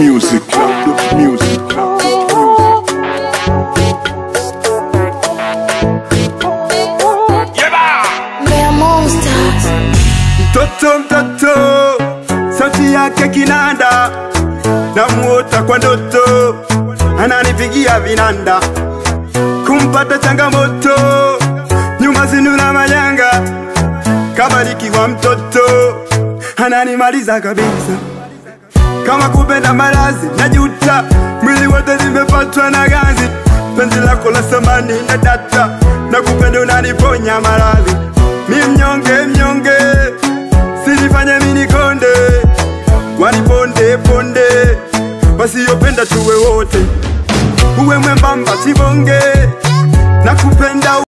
music, clap the music, clap the music. They're monsters. Mtoto mtoto, sauti yake kinanda, namuota kwa ndoto, ananipigia vinanda, kumpata changamoto, nyuma zinuna majanga, kabarikiwa mtoto, ananimaliza kabisa, kama kupenda malazi najuta, mwili wote nimepatwa na ganzi, penzi lako la samani na data, na kupenda unaniponya maradhi, mi mnyonge mnyonge sinifanye mini konde waniponde ponde wasiyopenda tuwe wote uwe mwembamba sibonge na kupenda